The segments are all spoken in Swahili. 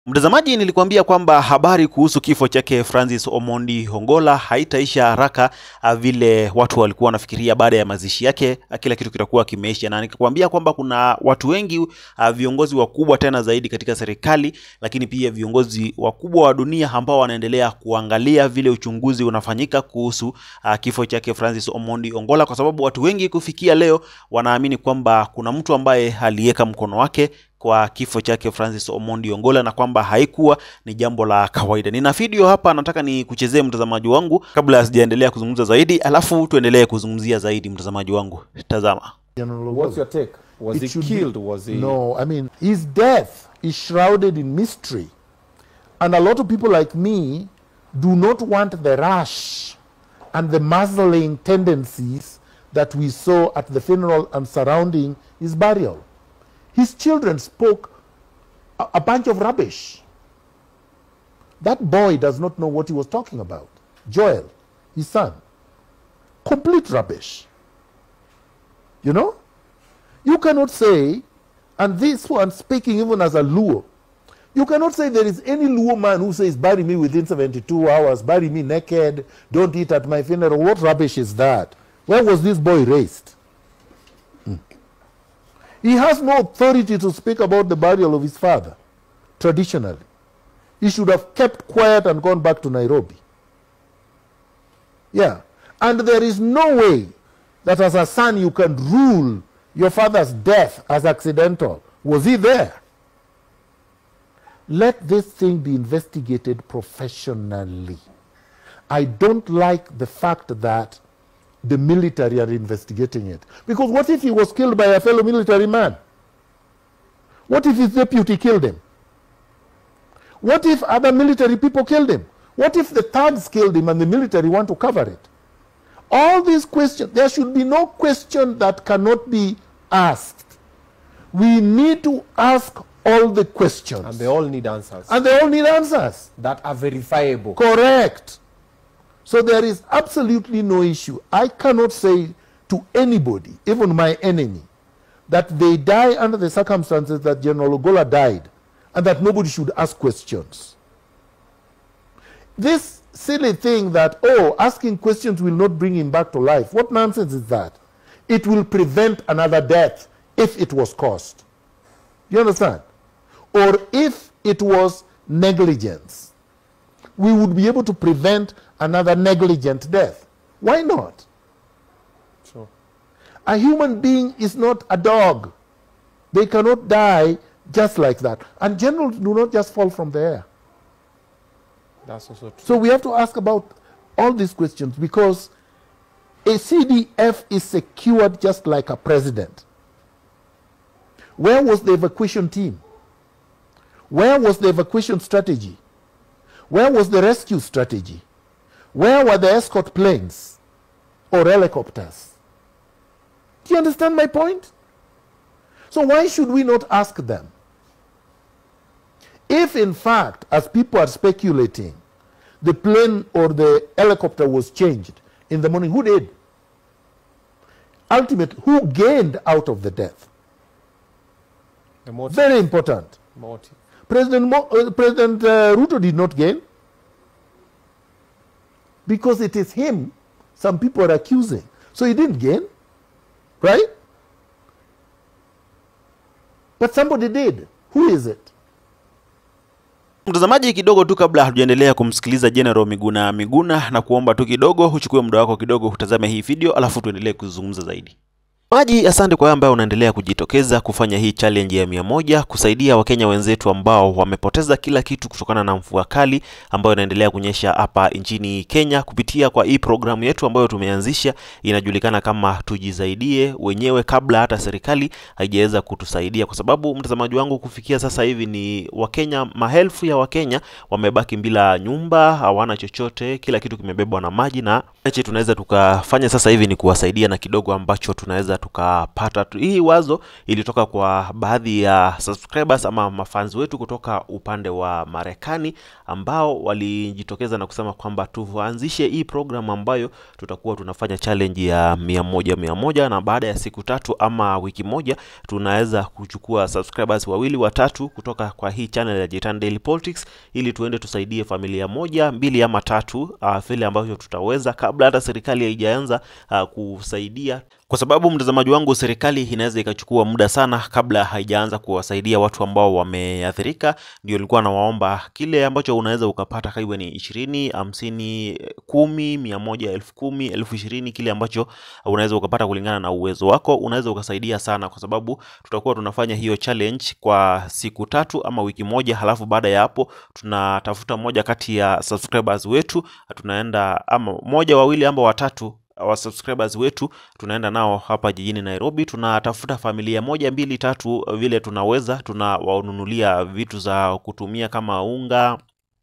Mtazamaji, nilikuambia kwamba habari kuhusu kifo chake Francis Omondi Hongola haitaisha haraka ah, vile watu walikuwa wanafikiria. Baada ya mazishi yake ah, kila kitu kitakuwa kimeisha, na nikakwambia kwamba kuna watu wengi ah, viongozi wakubwa tena zaidi katika serikali, lakini pia viongozi wakubwa wa dunia ambao wanaendelea kuangalia vile uchunguzi unafanyika kuhusu ah, kifo chake Francis Omondi Hongola, kwa sababu watu wengi kufikia leo wanaamini kwamba kuna mtu ambaye aliweka mkono wake kwa kifo chake Francis Omondi Ongola na kwamba haikuwa ni jambo la kawaida. Nina video hapa, nataka ni kuchezee mtazamaji wangu kabla sijaendelea kuzungumza zaidi, alafu tuendelee kuzungumzia zaidi. Mtazamaji wangu, tazama. General What's Ogola. your take? Was It he should be- killed? Was he? No, I mean, his death is shrouded in mystery. And a lot of people like me do not want the rush and the muzzling tendencies that we saw at the funeral and surrounding his burial. His children spoke a, a bunch of rubbish. That boy does not know what he was talking about. Joel, his son. Complete rubbish. You know? You cannot say, and this one speaking even as a Luo, you cannot say there is any Luo man who says, bury me within 72 hours, bury me naked, don't eat at my funeral. What rubbish is that? Where was this boy raised? Hmm. He has no authority to speak about the burial of his father, traditionally. He should have kept quiet and gone back to Nairobi. Yeah. And there is no way that as a son you can rule your father's death as accidental. Was he there? Let this thing be investigated professionally. I don't like the fact that the military are investigating it. Because what if he was killed by a fellow military man? What if his deputy killed him? What if other military people killed him? What if the thugs killed him and the military want to cover it? All these questions, there should be no question that cannot be asked. We need to ask all the questions. And they all need answers and they all need answers. that are verifiable. Correct. So there is absolutely no issue. I cannot say to anybody, even my enemy, that they die under the circumstances that General Ogola died and that nobody should ask questions. This silly thing that, oh, asking questions will not bring him back to life. What nonsense is that? It will prevent another death if it was caused. You understand? Or if it was negligence we would be able to prevent another negligent death. Why not? Sure. A human being is not a dog. They cannot die just like that. And generals do not just fall from the air. That's also true. So we have to ask about all these questions because a CDF is secured just like a president. Where was the evacuation team? Where was the evacuation strategy? Where was the rescue strategy? Where were the escort planes or helicopters? Do you understand my point? So why should we not ask them? If, in fact, as people are speculating, the plane or the helicopter was changed in the morning, who did? Ultimately, who gained out of the death? The motive. Very important. motive. President, Mo, uh, President uh, Ruto did not gain because it is him some people are accusing. So he didn't gain, right? But somebody did. Who is it? Mtazamaji, kidogo tu kabla hatujaendelea kumsikiliza General Miguna Miguna, na kuomba tu kidogo uchukue muda wako kidogo utazame hii video, alafu tuendelee kuzungumza zaidi. Maji, asante kwa wewe ambaye unaendelea kujitokeza kufanya hii challenge ya mia moja kusaidia Wakenya wenzetu ambao wamepoteza kila kitu kutokana na mvua kali ambayo inaendelea kunyesha hapa nchini Kenya kupitia kwa hii programu yetu ambayo tumeanzisha inajulikana kama tujisaidie wenyewe, kabla hata serikali haijaweza kutusaidia, kwa sababu mtazamaji wangu, kufikia sasa hivi ni Wakenya, maelfu ya Wakenya wamebaki bila nyumba, hawana chochote, kila kitu kimebebwa na maji, na ache tunaweza tukafanya sasa hivi ni kuwasaidia na kidogo ambacho tunaweza tukapata tu. Hii wazo ilitoka kwa baadhi ya subscribers ama mafans wetu kutoka upande wa Marekani ambao walijitokeza na kusema kwamba tuanzishe hii program ambayo tutakuwa tunafanya challenge ya mia moja mia moja na baada ya siku tatu ama wiki moja tunaweza kuchukua subscribers wawili watatu kutoka kwa hii channel ya Jitan Daily Politics ili tuende tusaidie familia moja mbili ama tatu uh, vile ambavyo tutaweza kabla hata serikali haijaanza uh, kusaidia kwa sababu mtazamaji wangu, serikali inaweza ikachukua muda sana kabla haijaanza kuwasaidia watu ambao wameathirika. Ndio nilikuwa nawaomba kile ambacho unaweza ukapata, kaiwe ni ishirini, hamsini, kumi, mia moja, elfu kumi, elfu ishirini, kile ambacho unaweza ukapata kulingana na uwezo wako, unaweza ukasaidia sana, kwa sababu tutakuwa tunafanya hiyo challenge kwa siku tatu ama wiki moja, halafu baada ya hapo tunatafuta moja kati ya subscribers wetu, tunaenda ama moja, wawili ama watatu wa subscribers wetu tunaenda nao hapa jijini Nairobi, tunatafuta familia moja mbili tatu vile tunaweza, tunawanunulia vitu za kutumia kama unga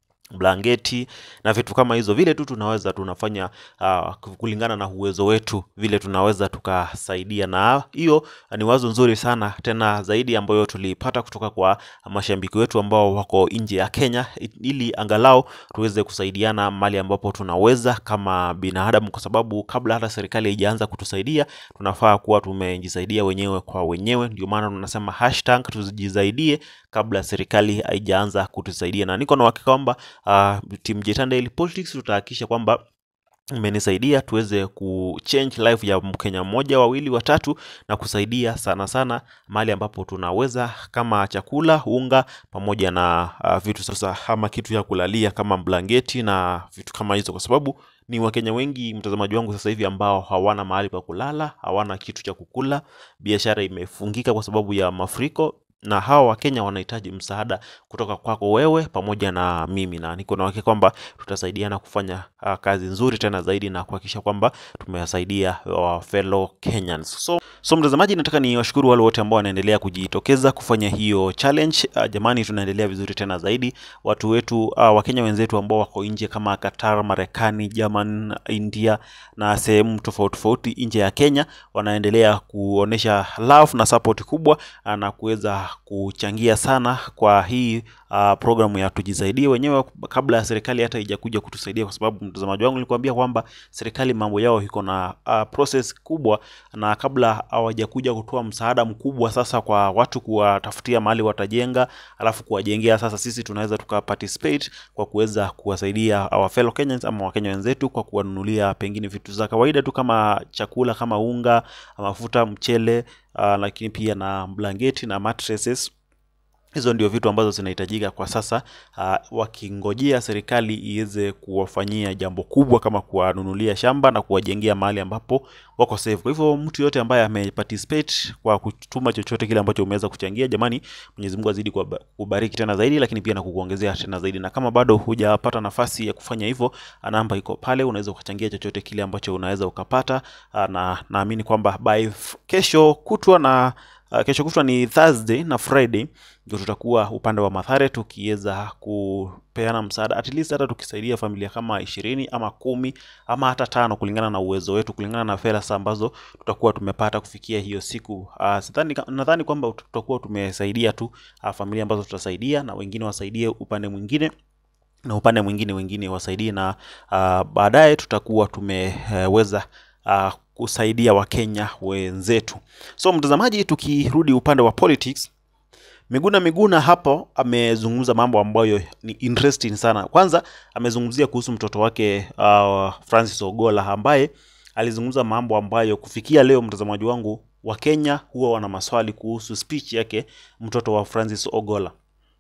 blanketi na vitu kama hizo, vile tu tunaweza tunafanya uh, kulingana na uwezo wetu, vile tunaweza tukasaidia. Na hiyo ni wazo nzuri sana tena zaidi ambayo tulipata kutoka kwa mashabiki wetu ambao wako nje ya Kenya, ili angalau tuweze kusaidiana mali ambapo tunaweza kama binadamu, kwa sababu kabla hata serikali haijaanza kutusaidia tunafaa kuwa tumejisaidia wenyewe kwa wenyewe. Ndio maana tunasema hashtag tujisaidie kabla serikali haijaanza kutusaidia, na niko na uhakika kwamba uh, Team Jitan Daily Politics tutahakikisha kwamba imenisaidia tuweze kuchange life ya Mkenya mmoja wawili watatu na kusaidia sana sana mahali ambapo tunaweza kama chakula, unga pamoja na uh, vitu sasa ama kitu ya kulalia kama blanketi na vitu kama hizo, kwa sababu ni Wakenya wengi mtazamaji wangu sasa hivi ambao hawana mahali pa kulala, hawana kitu cha kukula, biashara imefungika kwa sababu ya mafuriko na hawa Wakenya wanahitaji msaada kutoka kwako wewe pamoja na mimi, na niko na uhakika kwamba tutasaidiana kufanya uh, kazi nzuri tena zaidi na kuhakikisha kwamba tumewasaidia uh, fellow Kenyans. So, so mtazamaji, nataka ni washukuru wale wote ambao wanaendelea kujitokeza kufanya hiyo challenge. Uh, jamani, tunaendelea vizuri tena zaidi. Watu wetu uh, Wakenya wenzetu ambao wako nje kama Qatar, Marekani, German, India na sehemu tofauti tofauti nje ya Kenya wanaendelea kuonesha love na support kubwa uh, na kuweza kuchangia sana kwa hii uh, programu ya tujisaidie wenyewe kabla ya serikali hata ijakuja kutusaidia, kwa sababu mtazamaji wangu nilikwambia kwamba serikali mambo yao iko na uh, process kubwa, na kabla hawajakuja kutoa msaada mkubwa sasa kwa watu kuwatafutia mahali watajenga, alafu kuwajengea, sasa sisi tunaweza tuka participate kwa kuweza kuwasaidia our fellow Kenyans ama Wakenya wenzetu kwa kuwanunulia pengine vitu za kawaida tu kama chakula kama unga, mafuta, mchele uh, lakini pia na blanketi na mattresses hizo ndio vitu ambazo zinahitajika kwa sasa uh, wakingojea serikali iweze kuwafanyia jambo kubwa kama kuwanunulia shamba na kuwajengea mahali ambapo wako safe. Kwa hivyo mtu yote ambaye ameparticipate kwa kutuma chochote kile ambacho umeweza kuchangia, jamani, Mwenyezi Mungu azidi kubariki tena zaidi, lakini pia na kukuongezea tena zaidi. Na kama bado hujapata nafasi ya kufanya hivyo, namba iko pale, unaweza ukachangia chochote kile ambacho unaweza ukapata, na naamini kwamba by kesho kutwa na Uh, kesho kutwa ni Thursday na Friday ndio tutakuwa upande wa Mathare tukiweza kupeana msaada at least hata tukisaidia familia kama ishirini ama kumi ama hata tano kulingana na uwezo wetu, kulingana na fedha ambazo tutakuwa tumepata kufikia hiyo siku. Uh, sidhani nadhani kwamba tutakuwa tumesaidia tu uh, familia ambazo tutasaidia na wengine wasaidie upande mwingine na upande mwingine wengine wasaidie na uh, baadaye tutakuwa tumeweza uh, kusaidia Wakenya wenzetu. So mtazamaji, tukirudi upande wa politics, Miguna Miguna hapo amezungumza mambo ambayo ni interesting sana. Kwanza amezungumzia kuhusu mtoto wake uh, Francis Ogola ambaye alizungumza mambo ambayo kufikia leo, mtazamaji wangu, Wakenya huwa wana maswali kuhusu speech yake mtoto wa Francis Ogola,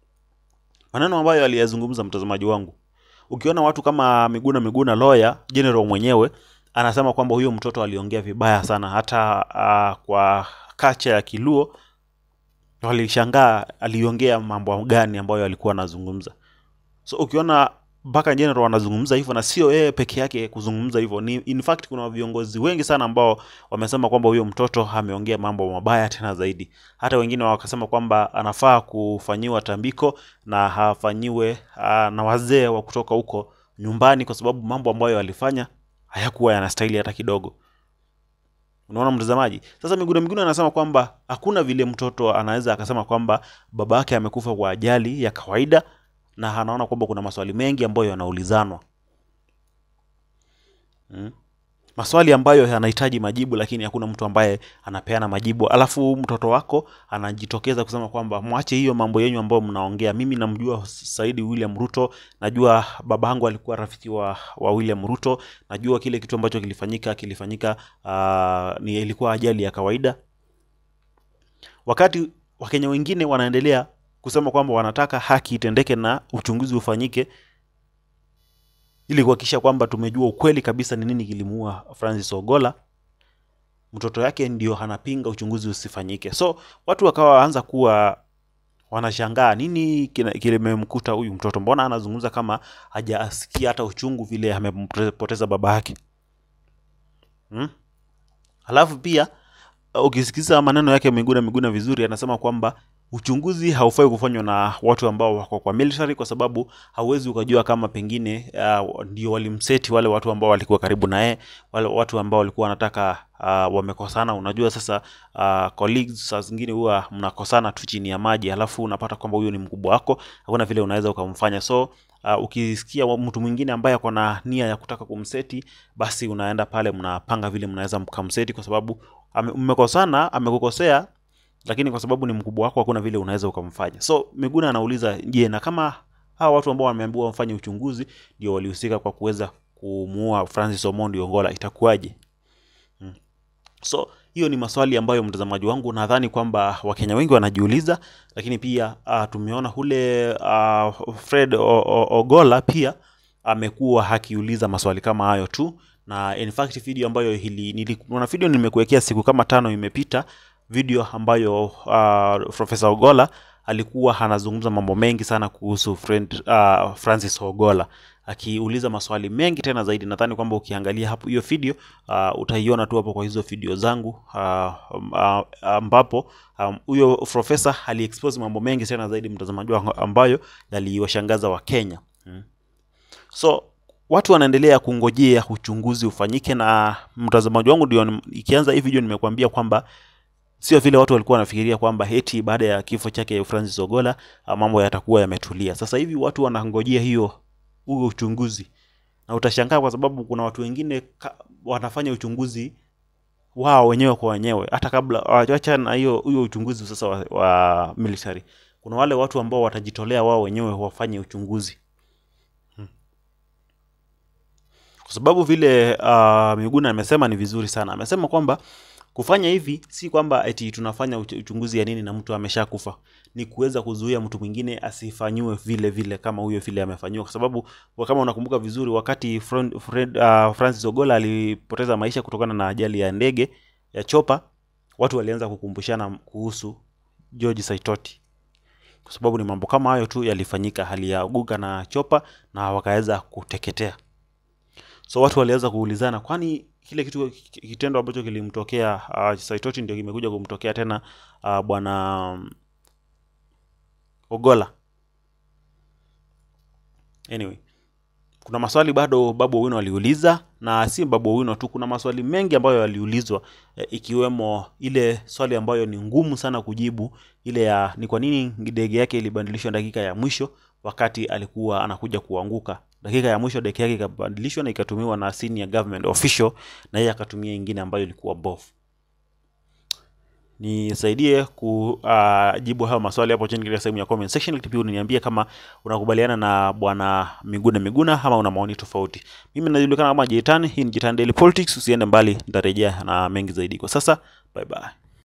maneno ambayo aliyazungumza, mtazamaji wangu. Ukiona watu kama Miguna Miguna lawyer general mwenyewe anasema kwamba huyo mtoto aliongea vibaya sana, hata uh, kwa kacha ya Kiluo walishangaa aliongea mambo gani ambayo alikuwa anazungumza. So ukiona mpaka general wanazungumza hivyo, na sio yeye peke yake kuzungumza hivyo, ni in fact kuna viongozi wengi sana ambao wamesema kwamba huyo mtoto ameongea mambo mabaya tena zaidi. Hata wengine wakasema kwamba anafaa kufanyiwa tambiko na hafanyiwe uh, na wazee wa kutoka huko nyumbani, kwa sababu mambo ambayo alifanya hayakuwa yanastahili hata kidogo. Unaona mtazamaji? Sasa Miguna Miguna anasema kwamba hakuna vile mtoto anaweza akasema kwamba baba yake amekufa kwa ajali ya kawaida, na anaona kwamba kuna maswali mengi ambayo yanaulizanwa mm. Maswali ambayo yanahitaji majibu, lakini hakuna mtu ambaye anapeana majibu, alafu mtoto wako anajitokeza kusema kwamba mwache hiyo mambo yenyu ambayo mnaongea. Mimi namjua Saidi William Ruto, najua baba yangu alikuwa rafiki wa, wa William Ruto, najua kile kitu ambacho kilifanyika kilifanyika, uh, ni ilikuwa ajali ya kawaida. Wakati Wakenya wengine wanaendelea kusema kwamba wanataka haki itendeke na uchunguzi ufanyike ili kuhakikisha kwamba tumejua ukweli kabisa ni nini kilimuua Francis Ogola. Mtoto yake ndio anapinga uchunguzi usifanyike, so watu wakawa waanza kuwa wanashangaa nini kina- kilimemkuta huyu mtoto, mbona anazungumza kama hajasikia hata uchungu vile amempoteza baba yake hmm? Alafu pia uh, ukisikiza maneno yake Miguna Miguna vizuri, anasema kwamba uchunguzi haufai kufanywa na watu ambao wako kwa military, kwa sababu hauwezi ukajua kama pengine uh, ndio walimseti wale watu ambao walikuwa karibu na yeye, wale watu ambao walikuwa wanataka uh, wamekosana. Unajua sasa uh, colleagues saa zingine huwa mnakosana tu chini ya maji, alafu unapata kwamba huyo ni mkubwa wako, hakuna vile unaweza ukamfanya so uh, ukisikia wa- mtu mwingine ambaye ako na nia ya kutaka kumseti, basi unaenda pale mnapanga vile mnaweza mkamseti, kwa sababu ame- mmekosana, amekukosea, lakini kwa sababu ni mkubwa wako, hakuna vile unaweza ukamfanya. So Miguna anauliza, je, na kama hawa watu ambao wameambiwa wafanye uchunguzi ndio walihusika kwa kuweza kumuua Francis Omondi Ogola, itakuwaje? So hiyo ni maswali ambayo mtazamaji wangu nadhani kwamba Wakenya wengi wanajiuliza, lakini pia uh, tumeona ule uh, Fred O- O- Ogola pia amekuwa akiuliza maswali kama hayo tu, na in fact video ambayo hili nili, kuna video nimekuwekea siku kama tano imepita, video ambayo uh, Profesa Ogola alikuwa anazungumza mambo mengi sana kuhusu friend, uh, Francis Ogola akiuliza maswali mengi tena zaidi. Nadhani kwamba ukiangalia hapo hiyo video uh, utaiona tu hapo kwa hizo video zangu uh, uh, ambapo um, huyo profesa aliexpose mambo mengi tena zaidi, mtazamaji wangu, ambayo yaliwashangaza Wakenya hmm. So watu wanaendelea kungojea uchunguzi ufanyike, na mtazamaji wangu, ndio ikianza hii video nimekuambia kwamba sio vile watu walikuwa wanafikiria kwamba eti baada ya kifo chake Francis Ogola ah, mambo yatakuwa yametulia. Sasa hivi watu wanangojea hiyo huo uchunguzi, na utashangaa kwa sababu kuna watu wengine ka, wanafanya uchunguzi wao wenyewe kwa wenyewe, hata kabla wacha na hiyo huyo uchunguzi sasa wa, wa military. Kuna wale watu ambao watajitolea wao wenyewe wafanye uchunguzi kwa sababu vile uh, Miguna amesema ni vizuri sana. Amesema kwamba kufanya hivi si kwamba eti tunafanya uch- uchunguzi ya nini na mtu ameshakufa, ni kuweza kuzuia mtu mwingine asifanyiwe vile vile kama huyo vile amefanyiwa, kwa sababu wa- kama unakumbuka vizuri, wakati Fred, Fred, uh, Francis Ogola alipoteza maisha kutokana na ajali ya ndege ya chopa, watu walianza kukumbushana kuhusu George Saitoti kwa sababu ni mambo kama hayo tu yalifanyika, hali ya guga na chopa na wakaweza kuteketea so watu walianza kuulizana kwani kile kitu kitendo ambacho kilimtokea uh, Saitoti ndio kimekuja kumtokea tena uh, bwana um, Ogola. Anyway, kuna maswali bado Babu Owino aliuliza, na si Babu Owino tu, kuna maswali mengi ambayo yaliulizwa eh, ikiwemo ile swali ambayo ni ngumu sana kujibu, ile ya ni kwa nini ndege yake ilibadilishwa dakika ya mwisho wakati alikuwa anakuja kuanguka. Dakika ya mwisho ndege yake ikabadilishwa na ikatumiwa na senior government official, na yeye akatumia ingine ambayo ilikuwa bofu nisaidie kujibu hayo maswali hapo chini katika sehemu ya comment section, lakini pia uniambie kama unakubaliana na bwana Miguna Miguna ama una maoni tofauti. Mimi najulikana kama Jitan, hii ni Jitan Daily Politics. Usiende mbali, nitarejea na mengi zaidi. Kwa sasa, bye bye.